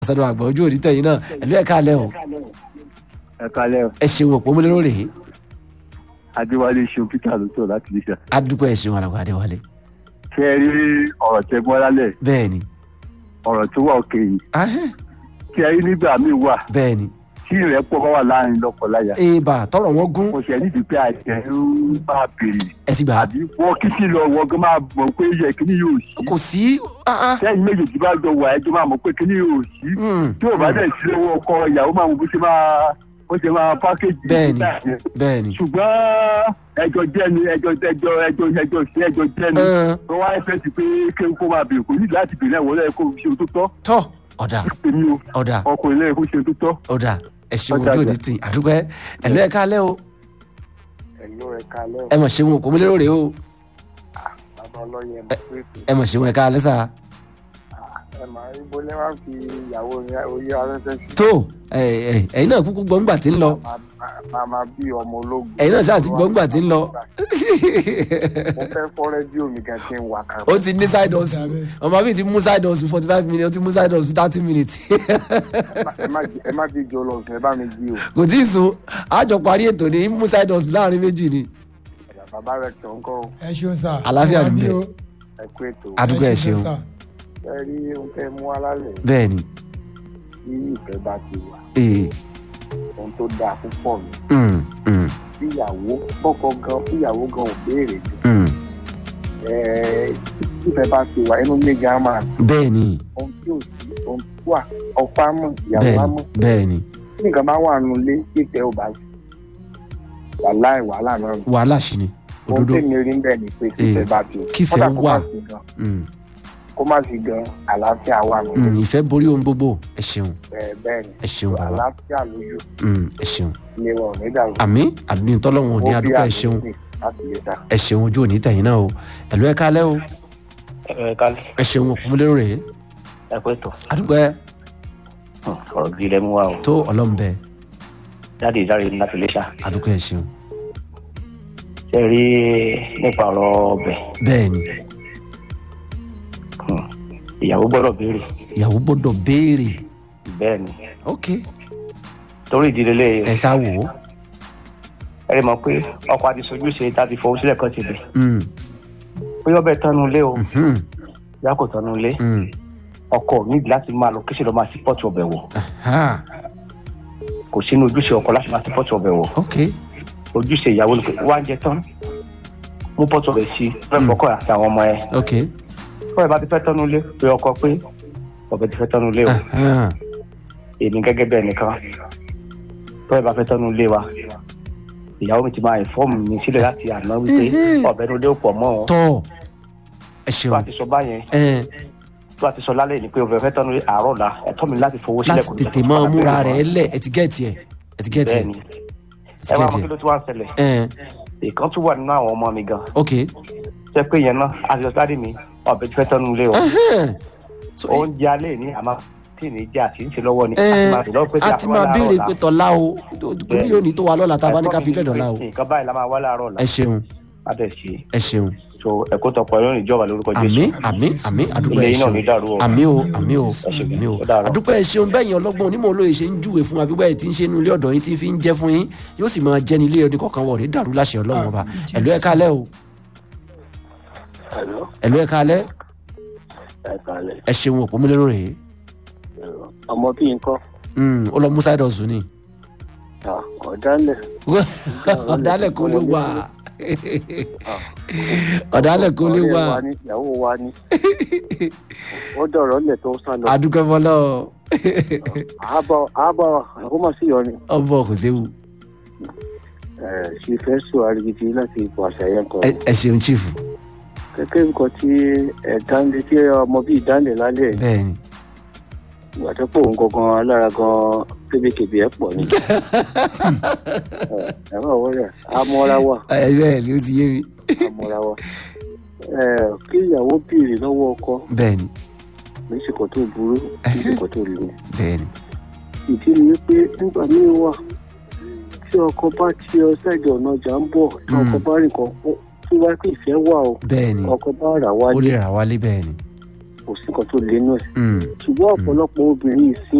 sọdọ àgbà ojú òní tẹ̀yìn náà ẹ̀lú ẹ̀ka alẹ́ o ẹ kalẹ ẹ ṣeun òpó múlẹ̀ lórí adéwálé ṣeun peter ló sọ láti lè ṣe. adúpẹ́ ẹ ṣeun àlàkò adéwálé ṣé ẹ rí ọ̀rọ̀ tẹ gbọ́ lálẹ́ bẹ́ẹ̀ ni ọ̀rọ̀ tó wà òkè yìí ahẹ́, ṣé ẹ rí nígbà míì wà bẹ́ẹ̀ ni tí ìrẹ́pọ̀ bá wà láàrin lọ́kọláya èèbà tọrọ wọn gún mo ṣe nídìí pé àìsàn ń bá a béèrè ẹ ti gbà á àbí wọ́n kí sí lọ wọ́n gan máa mọ̀ pé yẹ kíní yóò sí kò sí ah, ah, sẹ́yìn méjèèjì bá jọ wà ẹjọ́ máa mọ̀ pé kíní yóò sí mm, tí ò bá dẹ̀ sí lọ́wọ́ ọkọ ìyàwó máa mọ̀ bó ṣe máa bó ṣe máa pákéjì Bẹ́ẹ̀ni. nígbà yẹn. bẹ́ẹ̀ ni ṣùgbọ́n ẹjọ́ jẹ́ni ẹjọ́ ẹjọ́ ẹjọ́ ẹjọ́ sí ẹjọ́ jẹ́ni Ẹn, wọ́n wá fẹ́ sí pé kéwòn kó máa bèrè kò ní láti bèrè ẹ̀wọ̀n lẹ́yìn kó ṣe tó tọ́ tọ́ ọ̀dà èmi o ọ̀dà ọkùnrin lẹ́yìn kó ṣe tó tọ́. ọ̀dà ẹ ṣeun Ọ̀dà ojú òní àgbà. tì àdúpẹ́ ẹ̀lú ẹ̀ka alẹ́ o ẹ̀lú ẹ̀ka lẹ́ ẹ mọ̀ ṣeun òpó múlẹ̀ lórí o bàbá ọlọ́yẹ mọ̀ pé ẹ mọ̀ ṣeun ẹ̀ka alẹ́ sà ẹ máa ń bọ́lẹ́ wá fi ìyàwó yẹn oyè arẹ́fẹ́ sí. tó ẹ ẹ ẹ̀yin náà kúkú gbọ́ngbà tí ń lọ máa máa bí ọmọ ológun. ẹ̀yin náà ṣáà ti gbọ́ngbà tí ń lọ mo fẹ́ fọ́ rédíò mi gan tí ń wà kan. ó ti ní side hustle ọmọ mi ti mú side hustle forty five minutes ó ti mú side hustle thirty minutes ẹ má ẹ má fi jọ lọ sùn ẹ bá mi jí o. kò tí ì sùn àjọ parí ètò ní mú side hustle láàrin méjì ni bàbá rẹ tó ń kọ́ o, ẹ ṣeun sá. Àlàáfíà ni Àmì bẹ́ẹ̀. o. ẹ kú ètò. àdúgbò ẹ ṣeun sá. ẹ rí ohun tẹ́ mú alálẹ̀ bẹ́ẹ̀ ni tí ìfẹ́ bá ti wà ee ohun tó dáa púpọ̀ ni. mm, mm, fíyàwó bọ́kọ gan fíyàwó gan ò béèrè jù. mm. ẹ ìfẹ́ bá ti wà inú méjì á máa bẹ́ẹ̀ ni ohun tí ò sí ohun tó wà ọ̀pá mọ̀ ìyàwó bẹ́ẹ̀ á ni mọ̀. bẹ́ẹ̀ ni tí nǹkan bá wà nù lé ìfẹ́ ò bá sí wàhálà wàhálà náà nù. wàhálà sí ni ohun òdodo tèmi rí bẹ́ẹ̀ ni pé kífẹ́ bá ti kífẹ́ kódà kó má wà. sí gan Mm, kó má sí gan àlàáfíà wà nù. mm, ìfẹ́ borí ohun gbogbo ẹ ṣeun bẹ́ẹ̀ bẹ́ẹ̀ ni ẹ ṣeun bàbá àlàáfíà lójú Mm, ẹ ṣeun ilé wa ò ní dàrú. àmì àdúgbò tọ́lọ́wọ̀n ò ní Ó bí adúpẹ́ ẹ ṣeun àdúgbò láti lè dà. ẹ ṣeun ojú òní tẹ̀yìn náà o ẹ̀lú ẹ̀ka alẹ́ o ẹ kálẹ̀ ẹ ṣeun òkúmúlérò rèé ẹ pé tó adúpẹ́ ọ̀rọ̀ gidi lẹ́mú wa o tó ọlọ́mbẹ jáde ìdáre láti lè ṣá adúpẹ́ ẹ ṣeun ṣe rí nípa ọ̀rọ̀ ọbẹ̀ bẹ́ẹ̀ ni ìyàwó gbọ́dọ̀ béèrè ìyàwó gbọ́dọ̀ béèrè bẹ́ẹ̀ ni ok torí ìdílé lè ẹ sá wò ó ẹ rí mọ̀ pé ọkọ̀ àti sojú ṣe tá a ti fọwọ́ sílẹ̀ kan ti bẹ̀ Mm, pé ọbẹ̀ tánú ilé o mhm, ìyá kò tánú ilé mm, ọkọ níbi láti máa lọ kíṣe lọ máa sí pọ́ọ̀tù ọbẹ̀ wọ̀ aha, kò sínú ojúṣe ọkọ láti máa sí pọ́ọ̀tù ọbẹ̀ wọ̀ ok ojúṣe ìyàwó ni pé wá ń jẹ tán mú pọ́ọ̀tù ọbẹ̀ sí fẹ́ẹ́ fọkọ àti àwọn ọmọ ẹ ok kọ́ ẹ bá ti fẹ́ tánú ilé pé ọkọ pé ọbẹ̀ ti fẹ́ tánú ilé o aha, èmi gẹ́gẹ́ bẹ́ẹ̀ nìkan tó ẹ bá fẹ́ tọ́nu ilé wa ìyàwó mi ti máa ìfọ́ọ̀mù mi sílẹ̀ láti àná wípé Mhm. ọ̀bẹ ní ilé ò pọ̀ mọ́ ọ tọ́ ẹ tó ṣeun a ti sọ báyẹn ẹ tó a ti sọ lálẹ́ ní pé ọ̀bẹ fẹ́ tọ́nu ilé àárọ̀ la ẹ̀tọ́ mi láti fowó sílẹ̀ láti kò ní tètè sọ máa fún múra alábẹ́rẹ́ rẹ̀ lẹ̀ ẹ ti gẹ́ẹ̀tì ẹ ẹ ti gẹ́ẹ̀tì ẹ bẹ́ẹ̀ ni ẹ ti ẹ wá mọ gẹ́ẹ̀tì kí ẹ ló ti wá ń ṣẹlẹ̀ ẹ ìkan tún wà nínú àwọn ọmọ mi gan ok jẹ́ pé yẹn náà a ti sọ sáré mi ọ̀bẹ ti fẹ́ tọ́nu ilé o Ẹhẹ́n. So, oúnjẹ alẹ́ ní àmọ́ tí ì ní jẹ́ àti ń ṣe lọ́wọ́ ni ẹ àti máa dè lọ́wọ́ pé tí a a ti wá máa láàárọ̀ béèrè la. pé tọ́lá o torí yóò ní tó wa lọ́la tá a bá ní ká fi Ẹ̀kọ́ mi lẹ́dọ̀ ni la o pé nǹkan báyìí la máa wá láàárọ̀ la ẹ ṣeun á dẹ̀ ṣe ẹ ṣeun so ẹ̀kọ́ tọpọ̀ ẹ̀rọ ìjọba lórúkọ àmì Jésù àmì àmì àdúpẹ́ ilé ẹ yín náà ṣeun ní dàrú o àmì o àmì o ṣeun. àmì o Ó dàárọ̀. àdúpẹ́ ẹ ṣeun bẹ́ẹ̀ yẹn ọlọ́gbọ́n onímọ̀ olóye ṣe ń júwe fún wa bí báyìí tí ń ṣe inú ilé ọ̀dọ̀ yín tí ń fi ń jẹ́ fún yín yóò sì máa jẹ́ ní ilé ọdún kọ̀ọ̀kan wọ̀ ní dàrú láṣẹ ọlọ́run ọba ẹ̀lú ẹ̀ kalẹ́ o Hello, ẹ̀lú ẹ̀ kalẹ́ ẹ kálẹ̀. ẹ ṣeun òpó múlẹ́rọ̀ rèé ọmọ bí nǹkan Mm, ó lọ mú side hustle ni ọ̀dálẹ̀ ọ̀dálẹ̀ kò lè wà ọ̀dálẹ̀ kò lè wà ìyàwó wa ni ó dọ̀rọ̀ lẹ̀ tó sá lọ adúpẹ́ fọlọ́ àbọ̀ àbọ̀ àkómọ̀ sí yọ ni ọbọ̀ kò séwu ṣe fẹ́ sọ àrígidì láti ipò àṣàyàn kan Ẹ- ẹ ṣeun chief kẹ́kẹ́ nǹkan tí ẹ̀dánlé tí ọmọ bíi ìdánlé lálẹ́ bẹ́ẹ̀ ni ìgbà tó pọ̀ ń gangan alára gan kébékébé ẹ̀ pọ̀ ni ẹ má wọlé amọ́ra wà ẹ bẹ́ẹ̀ ni ó ti yé mi amọ́ra wà kí ìyàwó béèrè lọ́wọ́ ọkọ bẹ́ẹ̀ ni lẹ́sìkò tó burú lẹ́sìkò tó lù ú bẹ́ẹ̀ ni ìdí ni wípé nígbà míì wà tí ọkọ bá ti ọ sẹ́ẹ̀dì ọ̀nà ọjà ń bọ̀ tí ọkọ bá rìn kan tí wá pé ìfẹ́ wà o bẹ́ẹ̀ ni ọkọ bá rà ó wálé lè rà wálé bẹ́ẹ̀ ni kò sí nǹkan tó lé nú ẹ̀ Mm. ṣùgbọ́n ọ̀pọ̀lọpọ̀ obìnrin ìsín